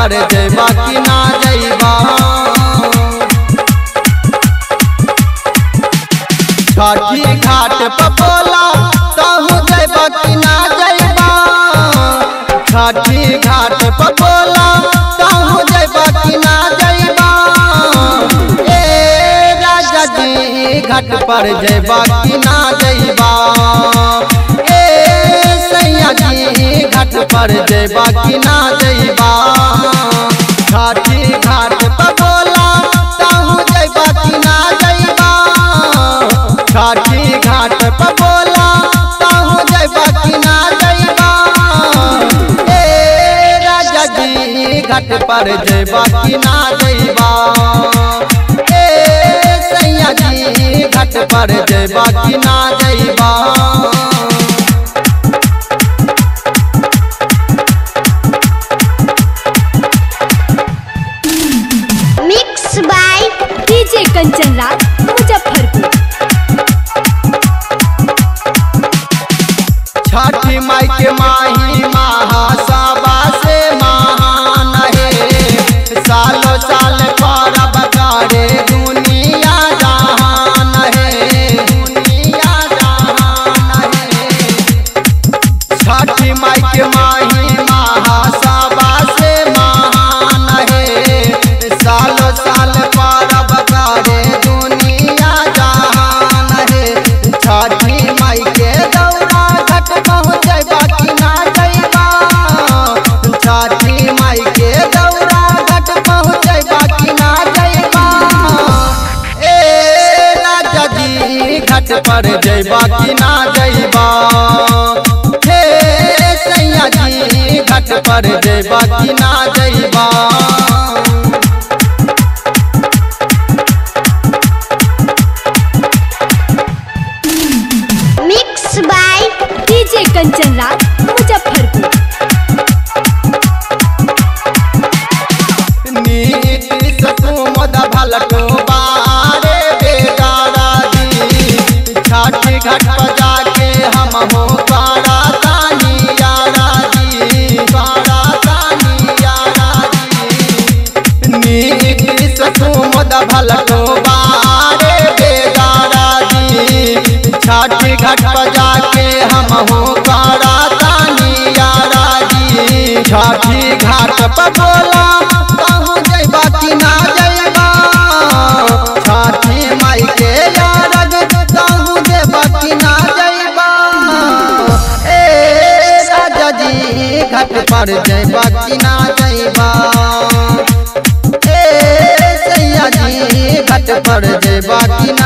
पर जैबा कि ना जैबा छठी घाट पर बोला कहूँ जैबा कि ना जैबा छठी घाट पर बोला कहूँ जैबा कि ना जैबा ए राजा जी घाट पर जैबा कि ना जैबा ए सैया जी घाट पर जैबा कि ना जैबा छठी घाट पर बोला कहूँ जैबा कि ना जैबा छठी घाट पर बोला कहूँ जैबा कि ना जैबा ए राजा जी घाट पर जैबा कि ना जैबा ए सैया जी घाट पर जैबा कि ना जैबा mix by DJ Kanchan Raj Muzaffarpur Chhathi Mai के माही महासभा से महान है सालो साल परब करे दुनिया जहान है दुनिया जहान है छठी माई के माही महासभा से महान है सालो साल परब करे दुनिया जहान है छठी माई के दौरा घट पहुँचबा कि ना जैबा छठी माई के दौरा घट पहुँचबा कि ना जैबा ए राजा जी घाट पर जैबा कि ना जैबा हे सैया जी घाट पर जैबा कि ना जैबा mix by DJ Kanchan Raj Muzaffarpur नीति सकुमद भलटो बारे बेगारा दी छाठी घाट पर जाके हम हो बारा तानी यारा दी बारा तानी यारा दी नीति सकुमद भलटो बारे बेगारा दी छाठी घाट पर जाके हम हो बारा तानी यारा दी छाठी घाट पर बोला कहूँ जैबा कि ना जैबा छठी माई के यारग कहूँ देबा कि ना जैबा ए राजा जी घाट पर जैबा कि ना जैबा ए सैया जी घाट पर जैबा कि